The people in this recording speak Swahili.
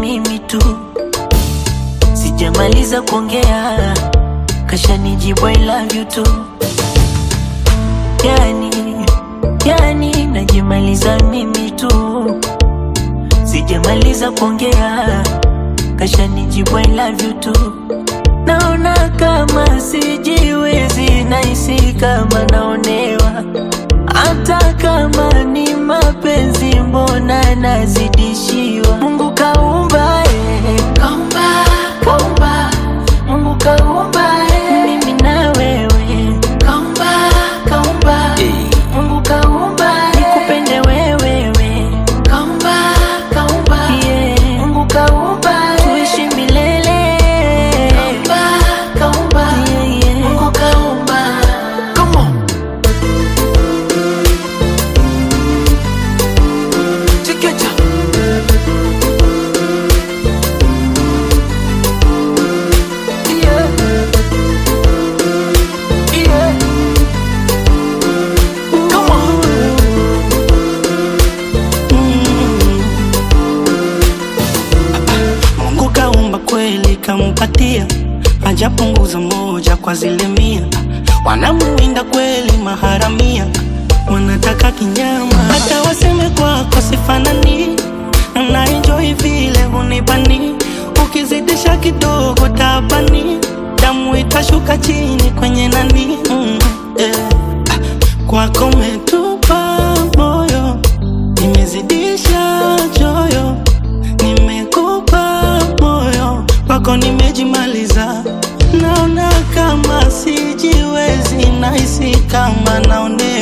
mimi tu, sijamaliza kuongea kashanijibu I love you tu. Yani, yani najimaliza mimi tu, sijamaliza kuongea kashanijibu I love you tu. Naona kama sijiwezi, nahisi kama naonewa, hata kama ni mapenzi, mbona nazidishiwa? Mungu kaumba, eh. kaumba, kaumba, Mungu kaumba, eh. mimi na wewe, kaumba, kaumba, Mungu kaumba, eh. nikupende wewe, kaumba, kaumba, yeah. Mungu kaumba, eh. tuishi milele, kaumba, kaumba, yeah, yeah. Mungu kaumba. Come on. Chiquita. Yeah. Yeah. Come on. Mungu kaumba kweli kampatia, hajapunguza moja kwa zile mia. Wanamuinda kweli maharamia, wanataka kinyama, hata waseme kwako sifanani. Na enjoy vile hunibani, ukizidisha kidogo tabani, damu itashuka chini kwenye nani. Mm, eh. Kwako metupa moyo, nimezidisha choyo nimekupa moyo wako, nimejimaliza. Naona kama sijiwezi, nahisi kama naonea